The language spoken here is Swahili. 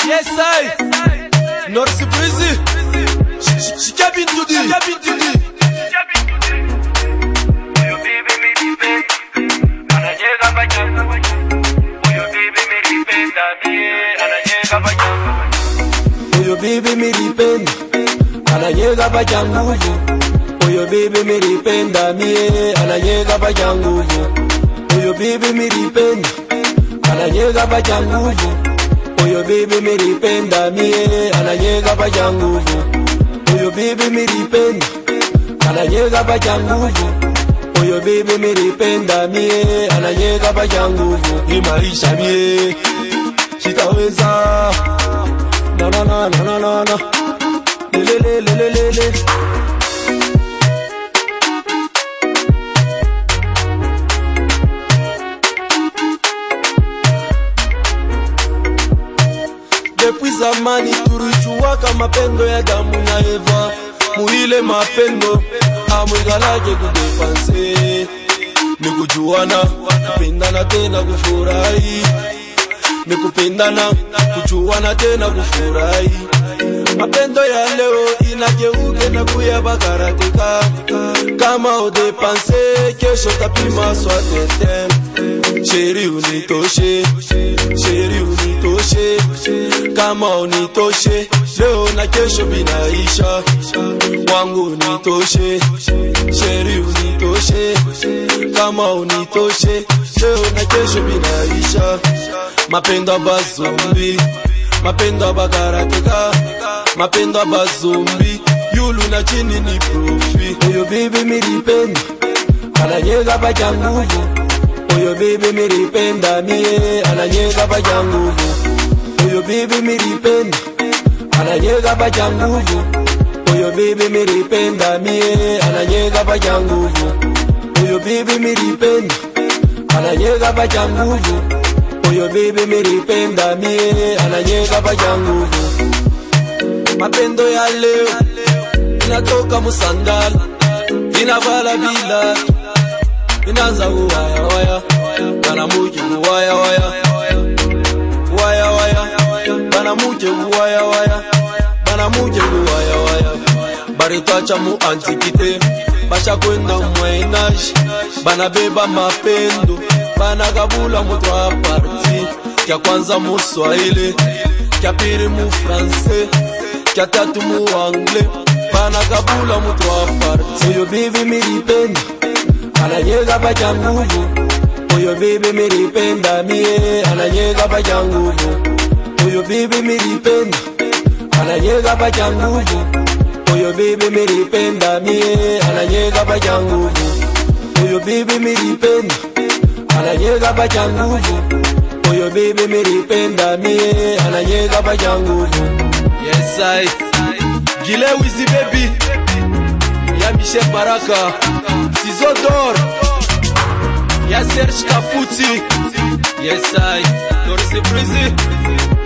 Yes, I. North Breezy. She can't be to the. Can't be to the. Huyo bibi milipenda ananyega pacha nguvu. Huyo bibi milipenda mie ananyega pacha nguvu. Huyo bibi milipenda ananyega pacha nguvu. Huyo bibi milipenda mie ananyega pacha nguvu. Huyo bibi milipenda ananyega pacha nguvu. Huyo bibi milipenda mie ananyega pacha nguvu. Hii maisha mie sitaweza na na na na na na na le le le le le le Depuis zamani tulijuwaka mapendo ya damu na Eva, muile mapendo amwigalaje kudefanse ni kujuana, kupendana tena kufurahi, ni kupendana kujuana tena kufurahi. Mapendo ya leo inageuke na kuya bakarateka, kama udepanse kesho tapima swatete. Sheri unitoshe, sheri unitoshe, kama unitoshe leo na kesho binaisha, wangu unitoshe, sheri unitoshe, kama unitoshe leo na kesho binaisha. Mapendo abazombi, mapendo abakarateka, mapendo abazombi, yulu na chini ni profi. Huyo bibi milipenda ananyega pacha nguvu Huyo bibi milipenda mie ananyega pacha nguvu. Huyo bibi milipenda ananyega pacha nguvu. Huyo bibi milipenda mie ananyega pacha nguvu. Huyo bibi milipenda ananyega pacha nguvu. Huyo bibi milipenda mie ananyega pacha nguvu. Mapendo ya leo inatoka musandala inavala bila inaanza kuwaya waya bana muje kuwaya waya waya waya bana muje kuwaya waya bana muje kuwaya waya baritacha mu antikite basha kwenda mwainaji bana beba mapendo bana kabula mu trois parti kya kwanza mu swahili kya pili mu francais kya tatu mu anglais bana kabula mu trois parti huyo bibi milipenda ananyega pacha nguvu. Huyo bibi milipenda mie ananyega pacha nguvu. Huyo bibi milipenda ananyega pacha nguvu. Huyo bibi milipenda mie ananyega pacha nguvu. Huyo bibi milipenda ananyega pacha nguvu. Huyo bibi milipenda mie ananyega pacha nguvu. Yes, I. Gile Wizzy baby. Ya Michel Baraka. Ciseaux d'or. Ya Serge Kafuti. Yes, I. Doris Breezy.